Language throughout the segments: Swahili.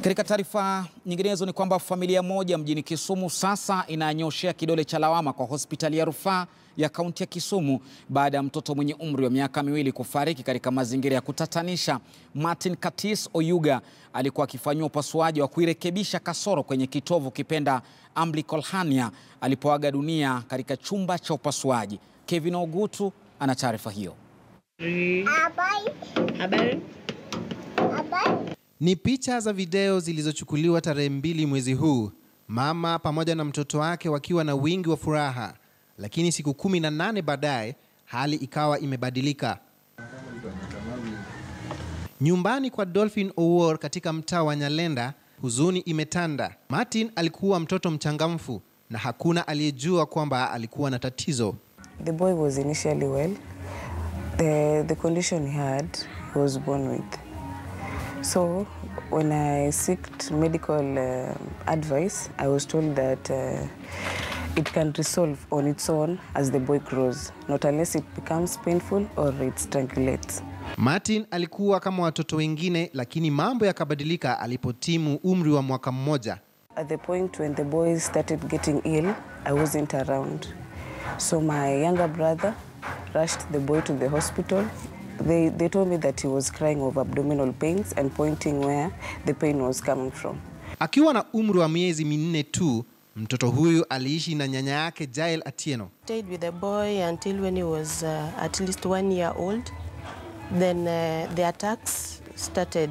Katika taarifa nyinginezo ni kwamba familia moja mjini Kisumu sasa inanyoshea kidole cha lawama kwa hospitali ya rufaa ya kaunti ya Kisumu baada ya mtoto mwenye umri wa miaka miwili kufariki katika mazingira ya kutatanisha. Martin Katis Oyuga alikuwa akifanyiwa upasuaji wa kuirekebisha kasoro kwenye kitovu kipenda umbilical hernia alipoaga dunia katika chumba cha upasuaji. Kevin Ogutu ana taarifa hiyo. Ni picha za video zilizochukuliwa tarehe mbili mwezi huu, mama pamoja na mtoto wake wakiwa na wingi wa furaha, lakini siku kumi na nane baadaye hali ikawa imebadilika. Nyumbani kwa Dolphin Owuor katika mtaa wa Nyalenda, huzuni imetanda. Martin alikuwa mtoto mchangamfu na hakuna aliyejua kwamba alikuwa na tatizo. The boy was initially well. The, the condition he had, he was born with. So when I sought medical uh, advice, I was told that uh, it can resolve on its own as the boy grows, not unless it becomes painful or it strangulates. Martin alikuwa kama watoto wengine, lakini mambo yakabadilika alipotimu umri wa mwaka mmoja. At the point when the boy started getting ill, I wasn't around. So my younger brother rushed the boy to the hospital. They, they told me that he was crying of abdominal pains and pointing where the pain was coming from. Akiwa na umri wa miezi minne tu, mtoto huyu aliishi na nyanya yake Jael Atieno. stayed with the boy until when he was uh, at least one year old. Then uh, the attacks started.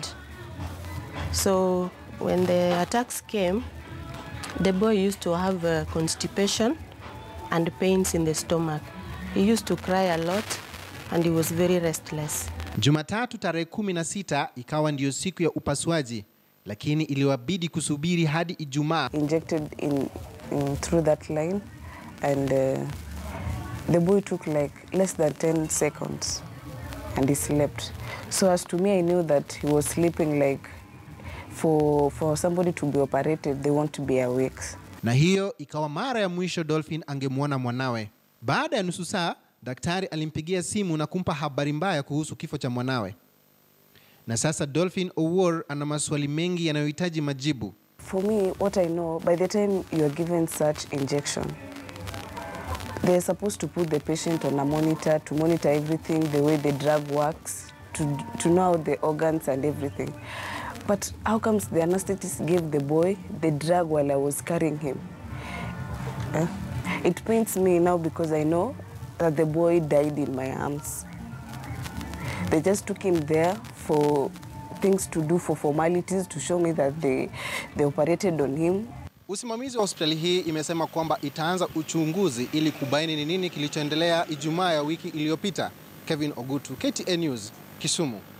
So when the attacks came, the boy used to have uh, constipation and pains in the stomach. He used to cry a lot and he was very restless. Jumatatu tarehe kumi na sita ikawa ndiyo siku ya upasuaji, lakini iliwabidi kusubiri hadi Ijumaa. Injected in, in through that line and uh, the boy took like less than 10 seconds and he slept. So as to me, I knew that he was sleeping like for, for somebody to be operated, they want to be awake. na hiyo ikawa mara ya mwisho Dolphin angemwona mwanawe. Baada ya nusu saa, daktari alimpigia simu na kumpa habari mbaya kuhusu kifo cha mwanawe, na sasa Dolphin Owuor ana maswali mengi yanayohitaji majibu. For me, what I know, by the time you are given such injection, they're supposed to put the patient on a monitor to monitor everything, the way the drug works, to, to know the organs and everything. But how comes the anesthetist gave the boy the drug while I was carrying him? Eh? It pains me now because I know that the boy died in my arms. They just took him there for things to do for formalities to show me that they, they operated on him Usimamizi wa hospitali hii imesema kwamba itaanza uchunguzi ili kubaini ni nini kilichoendelea Ijumaa ya wiki iliyopita. Kevin Ogutu, KTN News, Kisumu.